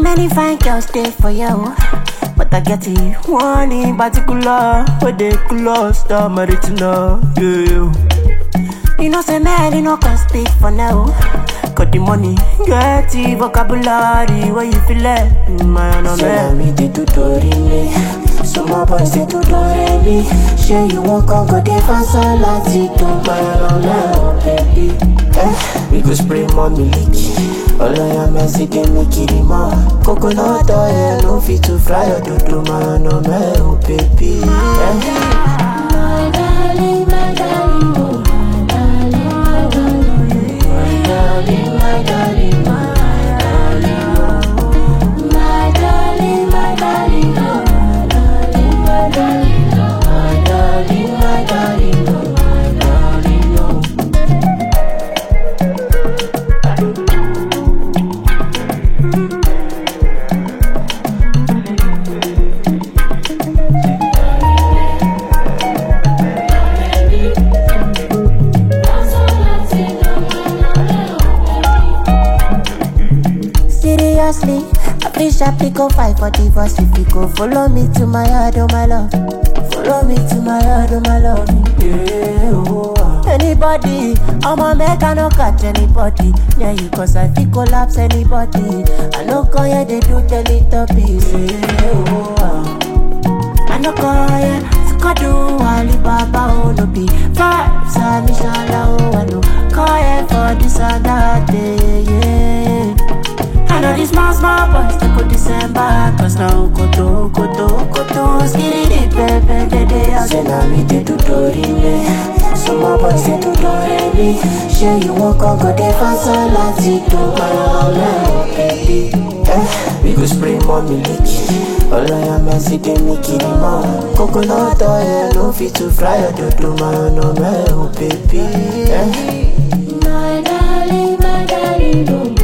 Many fine girls stay for you, but I get it one in particular. Where they close the maritina, yeah. You know, say man, you know, can speak for now. Got the money, get the vocabulary, where you feel it, man, I'm Say na man. me dey do tori me Some more boys dey do dore me Shey you wan come go dey fast láti tó máa ràn baby eh, We go spray more milk Ọlọ́yà mẹ́sì dé mi kiri mọ́ Coconut oil no fit to fry your dodo máa nà mẹ́ o baby eh. My darling, my darling, oh, my darling, my darling, my darling, my darling, my darling, my darling, my darling, oh, my darling, my darling, oh, my darling, my darling, oh, my darling, oh. Seriously, I feel sharply go fight for divorce if you go follow me to my yard, oh my love. Follow me to my yard, oh my love. Yeah, oh, ah. Anybody, I'm a make I no catch anybody. Yeah, you cause I feel collapse anybody. I no call yeah, they do teletubbies. Yeah, oh, ah. I no call yeah, Skadu, Alibaba, oh no be vibes, and inshallah, oh I no call yeah for this and that day, yeah. I know these small, small boys, they go December, cause now koto, koto, koto, skitty, dip, pepe, de, de, I Say na me dey do tori me Some more boys dey do dore me Shey you wan come go dey fast láti tó máa ràn baby eh, We go spray more milk Ọlọ́yà mẹ́sì dé mi kiri mọ́ Coconut oil no fit to fry your dodo máa nà mẹ́ o baby eh. My darling, my darling, oh,